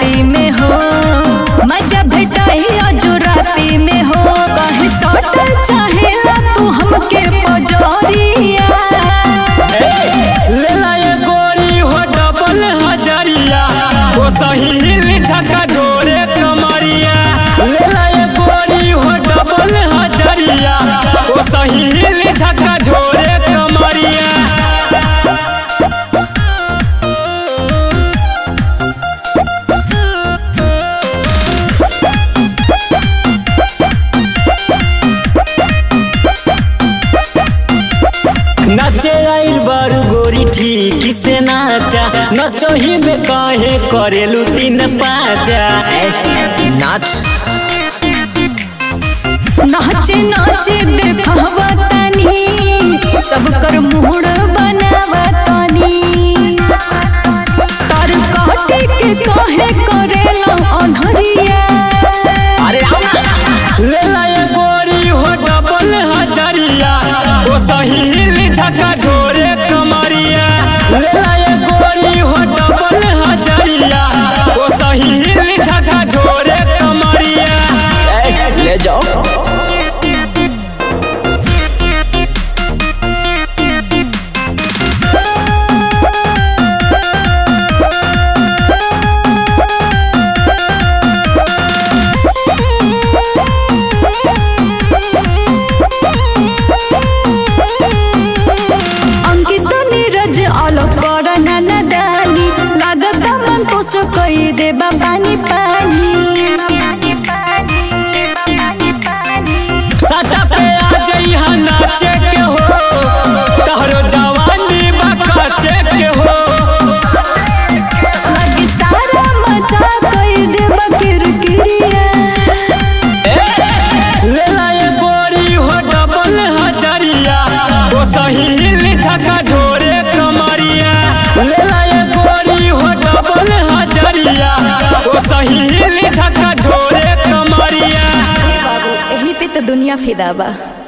राती में हो मजा भेटाई अजो राती में हो कहे सटल चाहेला तू हमके पजरिया लेला ये गोरी हो डबल हजरिया ओ सही झका ढोरे कमरिया लेला ये गोरी हो डबल हजरिया ओ सही झका ढोरे कमरिया नाचे आइल बारू गोरी ठीक से नाचा नचही में काहे करेलू तीन पाचा नाच नाचे नाचे देखावा तनी सब कर मुहड़ बनावा तनी तर काटे के काहे करेला अनहरिया अरे आओ ना लेला ये गोरी हो डबल हजरिया ओ सही झका ढोरे कमरिया लेला ये गोरी हो डबल हजरिया ओ सही झका ढोरे कमरिया ए, ले जाओ अंकित नीरज आलो कर नदानी लागत मन तो सो कई देबा पानी पानी सटा पे आ जइहा नाचे के हो तहरो जवानी बकाचे के हो लगी सारा मजा कई देबा किरकिरिया लेला ये गोरी हो डबल हजरिया ओ सही झका ढोरे कमरिया लेला ये गोरी हो डबल हजरिया ओ सही झका ढोरे कमरिया बाबू एही पे तो दुनिया फिदा बा